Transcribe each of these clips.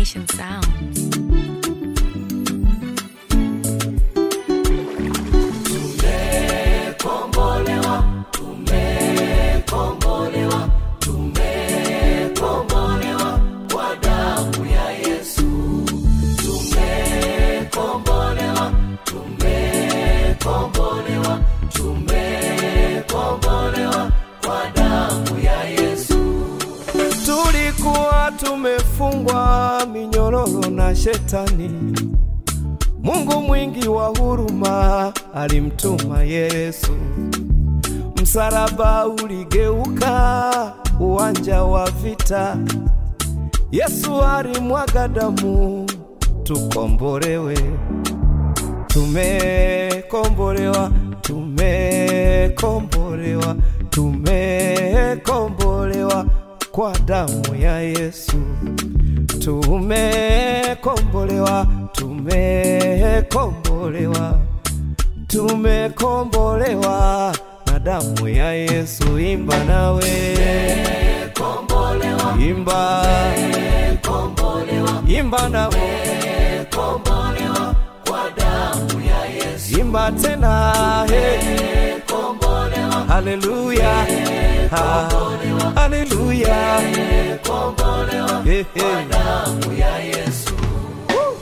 Nation Sounds. Tulikuwa tumefungwa minyororo na shetani. Mungu mwingi wa huruma alimtuma Yesu. Msalaba uligeuka uwanja wa vita. Yesu alimwaga damu tukombolewe. Tumekombolewa, tumekombolewa, tumekombolewa kwa damu ya Yesu. Tumekombolewa, tumekombolewa, tumekombolewa na damu ya Yesu. Imba nawe, imba, imba nawe, imba tena, he. Haleluya, ha, haleluya, He, he. Woo.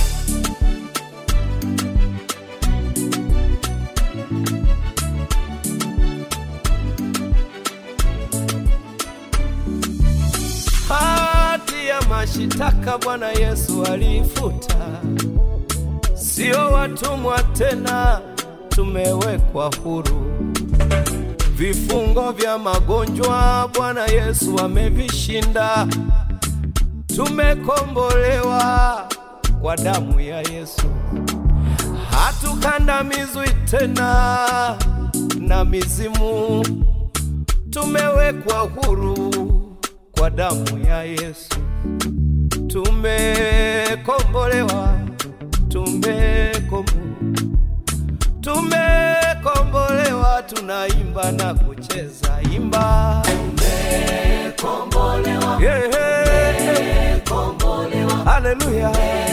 Hati ya mashitaka Bwana Yesu alifuta, sio watumwa tena, tumewekwa huru. Vifungo vya magonjwa Bwana Yesu amevishinda, tumekombolewa kwa damu ya Yesu. Hatukandamizwi tena na mizimu, tumewekwa huru kwa damu ya Yesu. Tumekombolewa, tumekombolewa tumekombolewa, tunaimba na kucheza, imba tumekombolewa, yeah, yeah. Haleluya,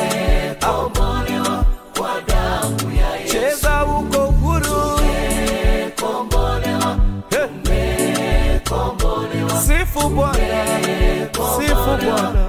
cheza uko huru, Eh. sifu Bwana, sifu Bwana.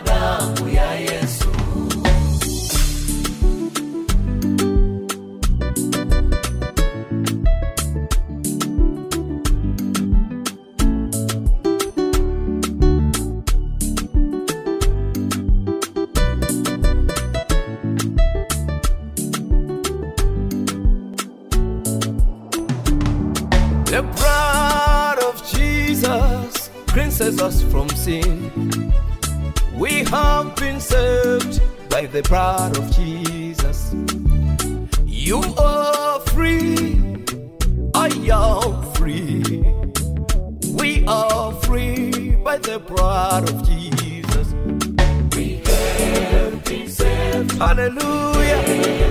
The blood of Jesus cleanses us from sin. We have been saved by the blood of Jesus. You are free, I am free. We are free by the blood of Jesus. We have been saved. Hallelujah.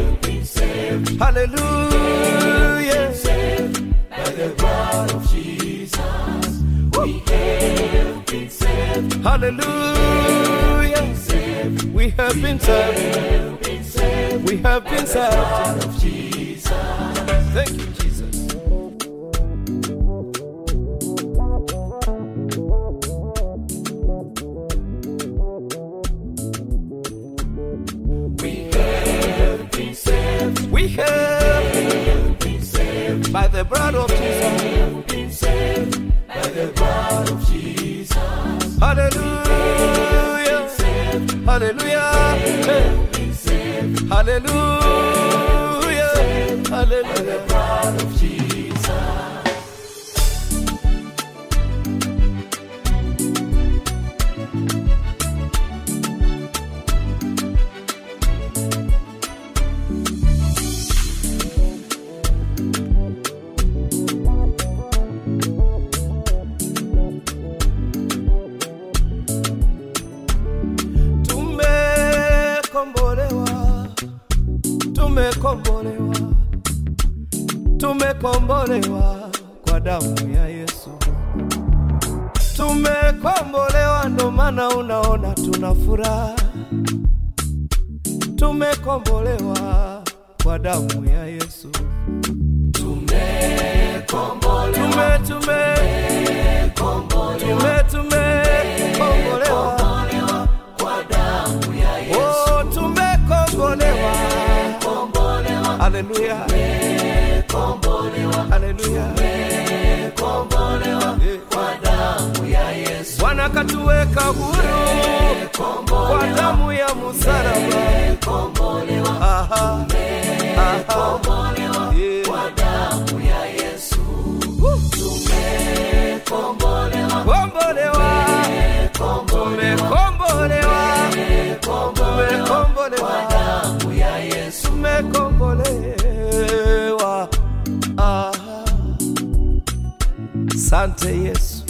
Hallelujah. By the blood of Jesus. We have been saved. Hallelujah. We have been saved. We have been saved. Thank you, Jesus. We have been saved by the blood of Jesus. By the blood of Jesus. Hallelujah. Hallelujah. Hallelujah. Hallelujah. blood of Jesus. Tumekombolewa, tumekombolewa, tumekombolewa kwa damu ya Yesu. Tumekombolewa, ndo maana unaona tuna furaha. tumekombolewa kwa damu ya Yesu. tumekombolewa Tume tume tume tumekombolewa kwa damu ya Yesu oh, tumekombolewa. kombolewa Haleluya, kombolewa haleluya. kombolewa Eh. kwa damu ya Yesu Bwana katuweka huru kwa damu ya msalaba. kombolewa Aha, aha, kombolewa yeah. kwa damu ya Yesu tumekombolewa Kombolewa, tumekombolewa, tumekombolewa, damu ya Yesu tumekombolewa. Aha. Sante Yesu,